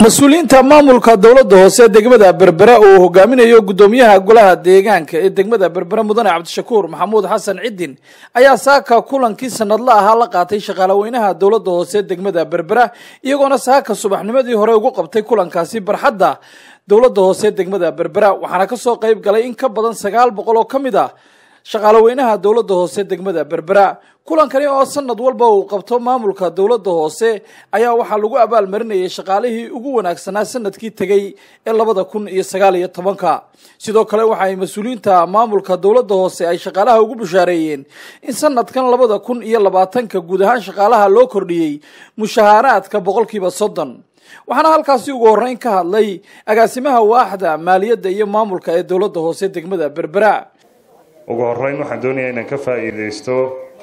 mas-uuliyiinta maamulka dowladda hoose degmada berbera uu hogaaminayo gudoomiyaha golaha deegaanka ee degmada berbera mudane cabdishakuur maxamuud xasan cidin ayaa saaka kulankii sanadla ahaa la qaatay shaqaalaweynaha dowladda hoose degmada berbera iyagoona saaka subaxnimadii hore ugu qabtay kulankaasi barxadda dowladda hoose degmada berbera waxaana kasoo qayb galay in ka badan sagaal boqol oo ka mid ah shaqaalaweynaha dowladda hoose degmada berbera kulankani oo sanad walba uu qabto maamulka dowladda hoose ayaa waxaa lagu abaalmarinayay shaqaalihii ugu wanaagsanaa sanadkii tegey ee labada kun iyo sagaal iyo tobanka sidoo kale waxa ay mas-uuliyiinta maamulka dowladda hoose ay shaqaalaha ugu bushaareeyeen in sanadkan labada kun iyo labaatanka guud ahaan shaqaalaha loo kordhiyey mushahaaraadka boqolkiiba soddon waxaana halkaasi ugu horreyn ka hadlay agaasimaha waaxda maaliyadda iyo maamulka ee dowladda hoose degmada berbera ugu horeyn waxaan doonayaa inaan ka faa'iidaysto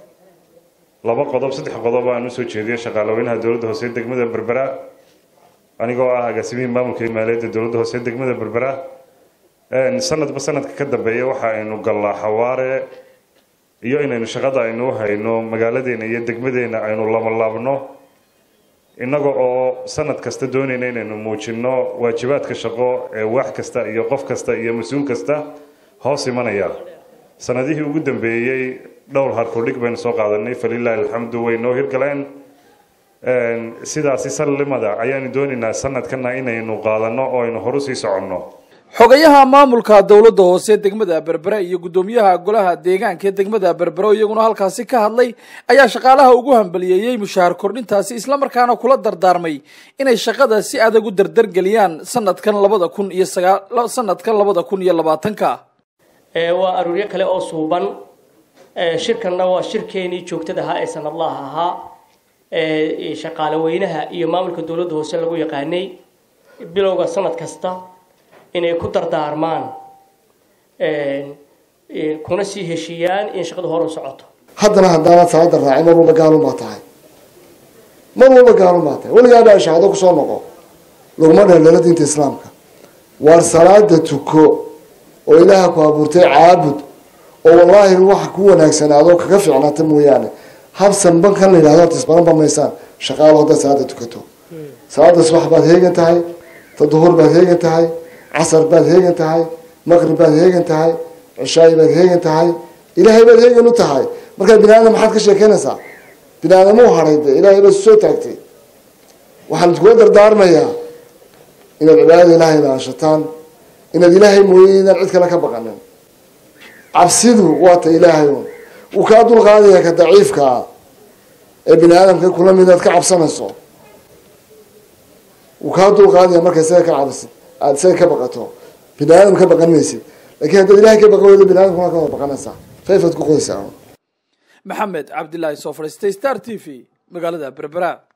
laba qodob saddex qodob aan usoo jeediyo shaqaalaweynaha dowladda hoose degmada berbera anigoo ah agaasimihii maamulka iyo maaliyadda dowladda hoose degmada berbera sanadba sanadka ka dambeeya waxa aynu gallaa xawaare iyo inaynu shaqada aynu hayno magaaladeena iyo degmadeena aynu labalaabno innaga oo sanad kasta doonayna inaynu muujino waajibaadka shaqo ee wax kasta iyo qof kasta iyo mas-uul kasta hoos imanaya sanadihii ugu dambeeyey dhowr harkudhig baynu soo qaadanay falilaahi alxamdu way noo hirgaleen sidaasi sallimada ayaanu doonaynaa sanadkana inaynu qaadano oo aynu horu sii soconno xogayaha maamulka dowladda hoose degmada berbera iyo guddoomiyaha golaha deegaanka ee degmada berbera iyaguna halkaasi ka hadlay ayaa shaqaalaha ugu hambaliyeeyey mushahar kordhintaasi islamarkaana kula dardaarmay inay shaqada si adag u dardargeliyaan sanadkan labada kun iyo sagaa sanadkan labada kun iyo labaatanka waa aruuryo kale oo suuban shirkanna waa shirkeenii joogtada ahaa ee sanadlaha ahaa shaqaale weynaha iyo maamulka dowladda hoose lagu yaqaanay bilowga sanad kasta inay ku dardaarmaan kuna sii heshiiyaan in shaqadu hor u socoto haddana haddaanaad salaada raacin mar walba gaalun baa tahay mar walba gaalun baa tahay weligaa dhaa shahado kusoo noqo laguma dheeldheelo diinta islaamka waar salaada tuko oo ilaaha ku abuurtay caabud oo wallaahi waxa ku wanaagsanaado kaga fiicnaata mooyaane habsan bankan la yidhahdo tisbaranba maysaan shaqaalo haddaad salaada tukato salaada subax baad heegan tahay ta duhur baad heegan tahay casar baad heegan tahay maqrib baad heegan tahay cishaayi baad heegan tahay ilaahay baad heegan u tahay markaa bini aadam maxaad ka sheekeynaysaa bini aadamuu hadhay de ilaahay baad soo taagtay waxaan iskula dardaarmayaa inaad cibaadada ilaahay ilaashataan inaad ilaahay mooye inaan cid kale ka baqanin cabsidu waa ta ilaahay un wuu kaa dulqaadaya ka daciifka ah ee bini aadamka kula mid aad ka cabsanayso wuu kaa dulqaadaya marka isaga ka cabsid aada isaga ka baqato bini aadam ka baqan maysid lakiin haddaad ilahay ka baqan weydo bini aadamkuna ka wada baqanaysaa fayfaad ku qoysaa maxamed cabdilaahi soo fadhiistay star t v magaalada berbera